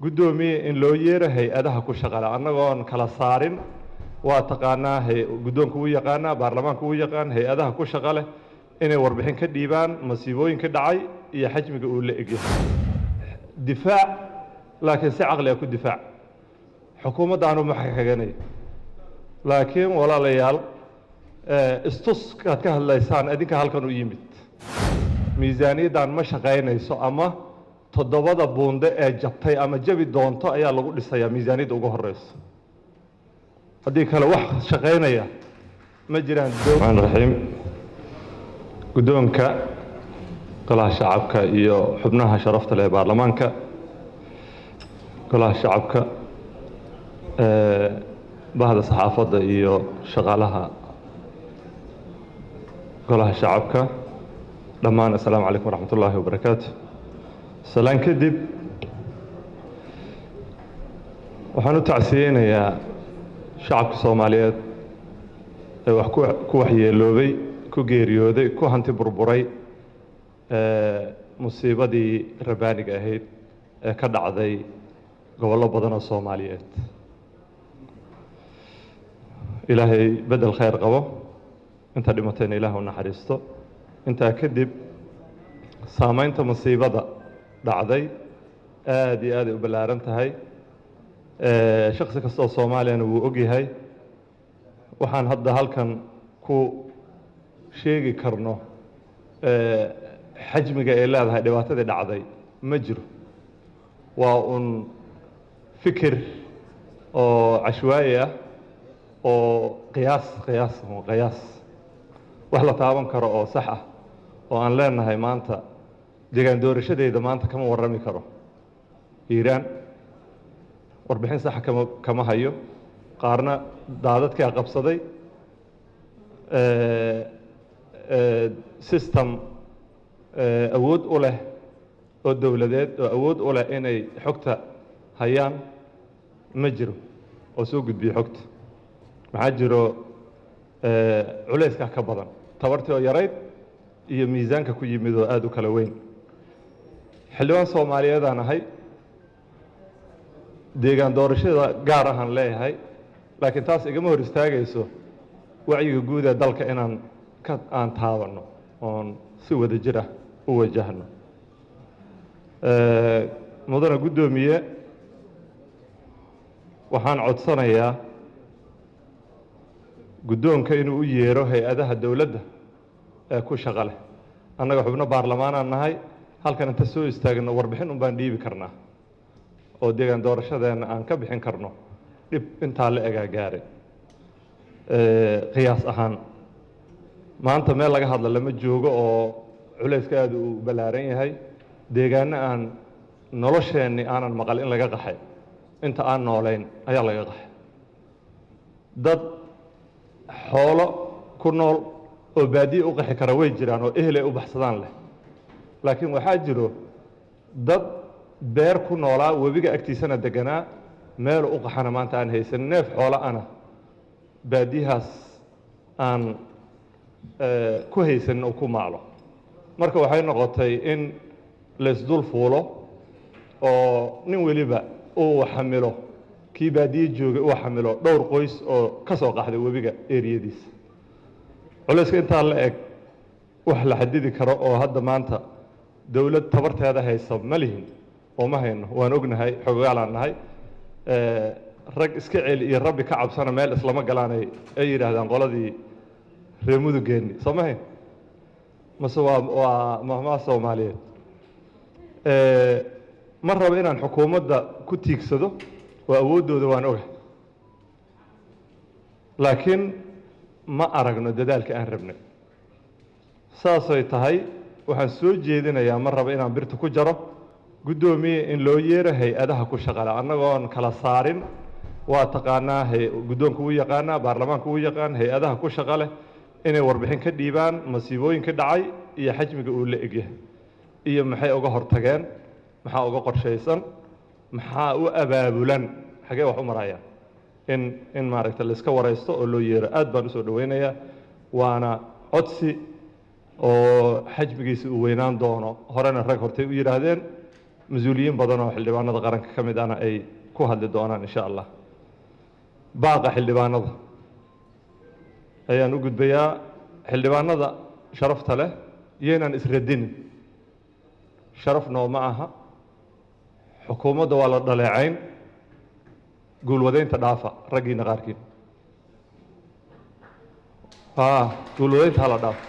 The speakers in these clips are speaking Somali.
guddoomiye in loo yeero hay-adaha ku shaqale annagoon kala saarin waa taqaanaa guddoonka uu yaqaanaa baarlamaanka uu yaqaan hay-adaha ku shaqa leh inay warbixin ka dhiibaan masiibooyinka dhacay iyo xajmiga uu la egyahay difaac laakiin si caqli ah ku difaac xukuumaddaanu ma xakaganay laakiin walaalayaal istuskaad ka hadlaysaan idinka halkan u yimid miisaaniyaddan ma shaqaynayso ama toddobada buunde ee jabtay ama jabi doonto ayaa lagu dhisayaa miisaaniyadda ugu horeyso haddii kale wax shaqaynaya ma jiraan maan raxiim guddoonka golaha shacabka iyo xubnaha sharafta leh ee baarlamaanka golaha shacabka bahda saxaafadda iyo shaqaalaha golaha shacabka dhammaan assalaamu calaykum waraxmat ullaahi wabarakaatu salaan kadib waxaan u tacsiyeynayaa shacabka soomaaliyeed ee wax ku waxyeeloobay ku geeriyooday ku hanti burburay musiibadii rabaaniga ahayd ee ka dhacday gobollo badan oo soomaaliyeed ilaahay bedel khayr qabo inta dhimatayna ilaah u naxariisto intaa kadib saamaynta musiibada dhacday aada iyo aaday u ballaaran tahay shaksi kasta oo soomaaliyana wuu ogyahay waxaan hadda halkan ku sheegi karno xajmiga ay leedahay dhibaatadii dhacday ma jiro waa un fikir oo cashwaayi ah oo qiyaas qiyaas qiyaas wax la taaban karo oo sax ah oo aan leenahay maanta degaan doorashadeeda maanta kama warrami karo iiraan warbixin saxa kama kama hayo qaarna daadadkaa qabsaday system awood u leh oo dowladeed oo awood u leh inay xogta hayaan ma jiro oo soo gudbiyo xogta maxaa jiro culayskaa ka badan tabartii oo yarayd iyo miisaanka ku yimid oo aada u kala weyn xildhibaan soomaaliyeedaan ahay deegaan doorashada gaar ahaan leeyahay laakiin taas igama hor istaagayso wacyiga guud ee dalka inaan ka aan taabanno oon si wada jir ah u wajahno mudane guddoomiye waxaan codsanayaa guddoonka inuu u yeero hay-adaha dowladda ee ku shaqa leh annaga xubno baarlamaanaan nahay halkan inta soo istaagno warbixin un baan dhiibi karnaa oo deegaan doorashadeenna aan ka bixin karno dhib intaa la egaa gaaray qiyaas ahaan maanta meel laga hadla lama joogo oo culayska aada uu ballaaran yahay deegaano aan nolosheenni aanan maqal in laga qaxay inta aan noolayn ayaa laga qaxay dad xoolo ku nool oo baadiye u qaxi kara way jiraan oo ehelay u baxsadaan leh laakiin waxaa jiro dad beer ku noolaa webiga agtiisana deganaa meel u qaxana maanta aan haysan neef xoolo ana baadiyahaas aan ku haysanin oo ku maalo marka waxay noqotay in laysdul fuulo oo nin weliba uu xamilo kii baadiye joogay uu xamilo dhowr qoys oo ka soo qaxday webiga eriyadiisa culayska intaa la eg wax la xadidi karo oo hadda maanta dowlad tabarteeda haysa ma lihin oo ma hayno waan ognahay xogogaalaan nahay rag iska celi iyo rabbi ka cabsana meel islama galaanay ay yidhaahdaan qoladii reer mudugeenni soo ma hayn mase waa waa mahmaa soomaaliyeed ma rabo inaan xukuumadda ku tiigsado oo awooddooda waan ogahay laakiin ma aragno dadaalka aan rabnay saasay tahay waxaan soo jeedinayaa ma rabo inaan birta ku jaro guddoomiye in loo yeero hay-adaha ku shaqale annagoon kala saarin waa taqaanaa guddoonka uu yaqaanaa baarlamaanka uu yaqaan hay-adaha ku shaqa leh inay warbixin ka dhiibaan masiibooyinka dhacay iyo xajmiga uu la egyahay iyo maxay uga hortageen maxaa uga qorshaysan maxaa u abaabulan xagee wax u marayaan in in maaragta la iska waraysto oo loo yeero aad baan usoo dhoweynayaa waana codsi oo xajmigiisa uu weynaan doono horena rag hortay u yidhaahdeen mas-uuliyiin badan oo xildhibaanada qaranka ka mid ana ay ku hadli doonaan insha allah baaqa xildhibaanada ayaan u gudbayaa xildhibaanada sharafta leh iyaynaan isradinin sharaf nooma aha xukuumadda waa la dhaleecayn guulwadaynta dhaafa raggiina qaarkiin guulwadaynta hala dhaafa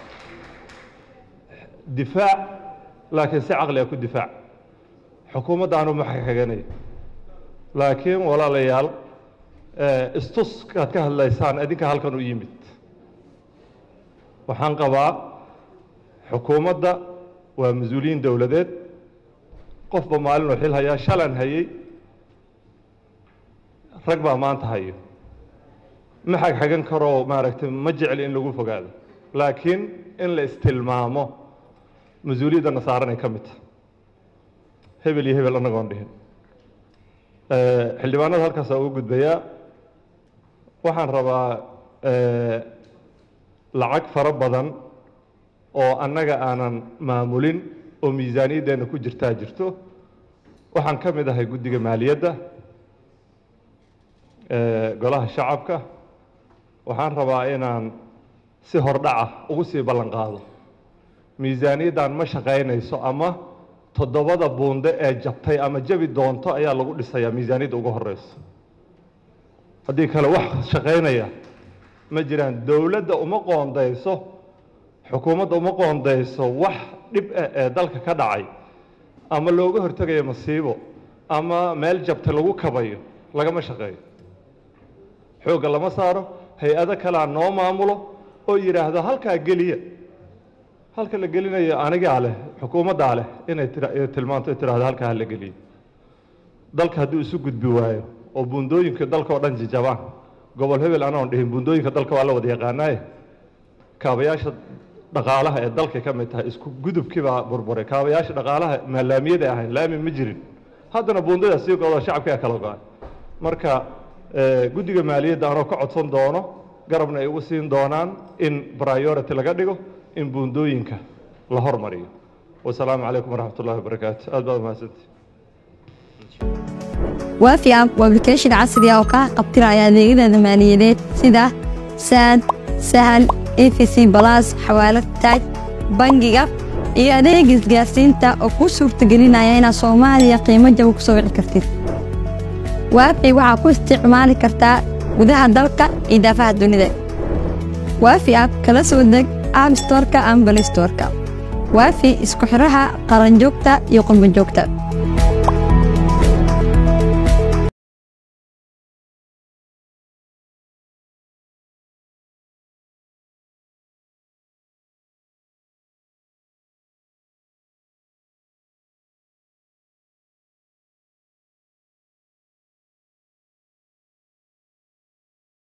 difaac laakiin si caqliga ku difaac xukuumadda aanu ma xaganayo laakiin walaalayaal istuskaad ka hadlaysaan idinka halkan u yimid waxaan qabaa xukuumadda waa mas-uuliyiin dowladeed qofba maalinuu xil hayaa shalan hayey rag baa maanta hayo ma xagxagan karoo maaragtay ma jecli in lagu fogaado laakiin in la istilmaamo mas-uuliyadda nasaaranay ka mid tahay hebel iyo hebel annagoon dhihin xildhibaanada halkaasaa ugu gudbayaa waxaan rabaa lacag fara badan oo annaga aanan maamulin oo miisaaniyaddeenna ku jirtaa jirto waxaan ka mid ahay guddiga maaliyadda golaha shacabka waxaan rabaa inaan si hordhaca ugu sii ballan qaado miisaaniyaddan ma shaqaynayso ama toddobada buunde ee jabtay ama jabi doonto ayaa lagu dhisayaa miisaaniyadda ugu horeyso haddii kale wax shaqaynaya ma jiraan dowladda uma qoondayso xukuumadda uma qoondayso wax dhib ah ee dalka ka dhacay ama looga hortegayo masiibo ama meel jabta lagu kabayo lagama shaqeeyo xoogga lama saaro hay-ado kalea noo maamulo oo yidhaahdo halkaa geliya halka la gelinayo anigaa leh xukuumaddaa leh inay tilmaanto tirahdo halkaa hala geliyo dalka hadduu isu gudbi waayo oo buundooyinka dalka oo dhan jijabaan gobol hebel anoon dhihin buundooyinka dalka waa la wada yaqaanaaye kaabayaasha dhaqaalaha ee dalkay ka mid tahay isku gudubkii baa burburay kaabayaasha dhaqaalaha maalaamiyada ahayn laami ma jirin haddana buundada sii godo shacabkaa kala go-ay marka guddiga maaliyadda anoo ka codsan doono garabna ay ugu siin doonaan in priority laga dhigo in buundooyinka la hormariyo wasalaamu calaykum waraxmat ullahi wabarakaatu aad baad mahadsantii waafi app waa application casri ah oo kaa qabtiraya adeegyada maaliyadeed sida saad sahal efc balas xawaalad taaj bangiga iyo adeega isgaarsiinta oo kuu suurtagelinaya inaad soomaaliya qiimo jaba ku soo wici kartid waafi waxaa ku isticmaali kartaa gudaha dalka iyo daafaha dunida waafi app kala soo deg app storka ama balistorka waafi isku xiraha qaranjoogta iyo qurbanjoogta